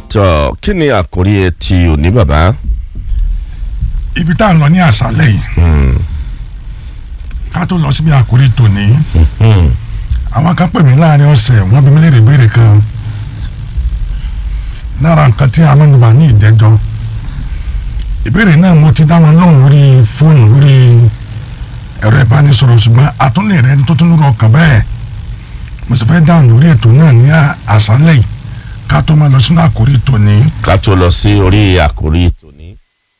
tọ kí ni àkórí ti òní bàbá. ibi tá à ń lọ ní àṣálẹ́ yìí ká tó lọ síbi àkórí tòní àwọn kan pè mí láàrin ọ̀sẹ̀ wọ́n bí mi léèrè ìbéèrè kan lára nǹkan tí a mẹ́nuba ní ìjẹ́jọ́ ìbéèrè náà mo ti dá wọn lóhùn lórí fóònù lórí ẹ̀rọ ìbánisọ̀rọ̀ ṣùgbọ́n àtúnlẹ̀ rẹ tó tún lọ kàn bẹ́ẹ̀ mo sì fẹ́ dáhùn lórí ètò náà ní àṣálẹ́ yìí ká tó máa lọ sínú àkórí tòní. ká tó lọ sí orí àkórí